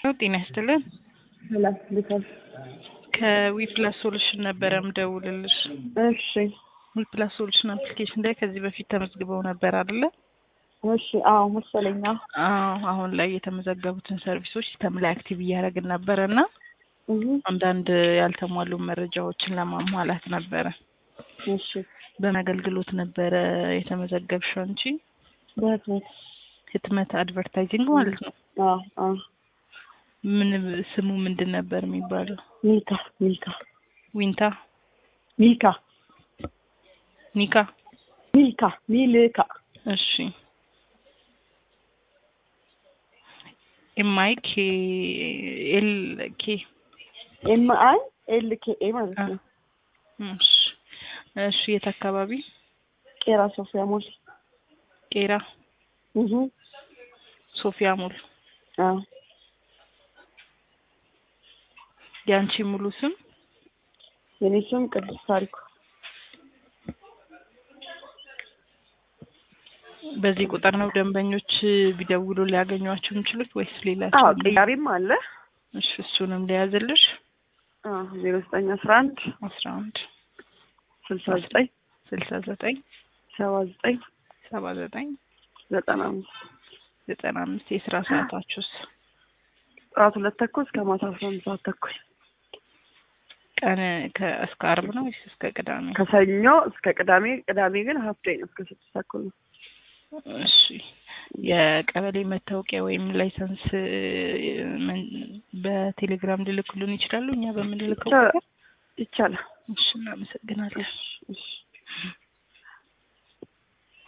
ጤና ይስጥልን። ሰላም ልታል ከዊፕላስ ሶሉሽን ነበረ ምደውልልሽ። እሺ ዊፕላስ ሶሉሽን አፕሊኬሽን ላይ ከዚህ በፊት ተመዝግበው ነበር አይደለ? እሺ አዎ መሰለኛ አዎ። አሁን ላይ የተመዘገቡትን ሰርቪሶች ሲስተም ላይ አክቲቭ እያደረግን ነበረ እና እህ አንዳንድ ያልተሟሉ መረጃዎችን ለማሟላት ነበረ። እሺ በምን አገልግሎት ነበረ የተመዘገብሽው አንቺ? በህትመት ህትመት አድቨርታይዚንግ ማለት ነው። አዎ አዎ ምን ስሙ ምንድን ነበር የሚባለው? ሚልካ ሚልካ ዊንታ ሚልካ ኒካ። ሚልካ ሚልካ እሺ ኤምአይ ኬ ኤል ኬ ኤም አይ ኤል ኬ ኤ ማለት ነው። እሺ እሺ የት አካባቢ? ቄራ ሶፊያ ሞል ቄራ እህ ሶፊያ ሞል። አዎ የአንቺ ሙሉ ስም? የኔ ስም ቅዱስ ታሪኩ በዚህ ቁጥር ነው ደንበኞች ቢደውሉ ሊያገኟቸው የሚችሉት ወይስ ሌላ? አዎ ቅያሪም አለ እሺ እሱንም ሊያዝልሽ አዎ ዜሮ ዘጠኝ አስራ አንድ አስራ አንድ ስልሳ ዘጠኝ ስልሳ ዘጠኝ ሰባ ዘጠኝ ሰባ ዘጠኝ ዘጠና አምስት ዘጠና አምስት የስራ ሰዓታችሁስ? ጠዋት ሁለት ተኩል እስከ ማታ አስራ አንድ ሰዓት ተኩል ቀን ከ- እስከ አርብ ነው ወይስ እስከ ቅዳሜ? ከሰኞ እስከ ቅዳሜ ቅዳሜ ግን ሀፍ ዴይ ነው እስከ ስድስት ተኩል ነው እሺ የቀበሌ መታወቂያ ወይም ላይሰንስ ምን በቴሌግራም ሊልኩልን ይችላሉ? እኛ በምንልከው ይቻ- ቁጥር? ይቻላል እሺ እናመሰግናለን። እሺ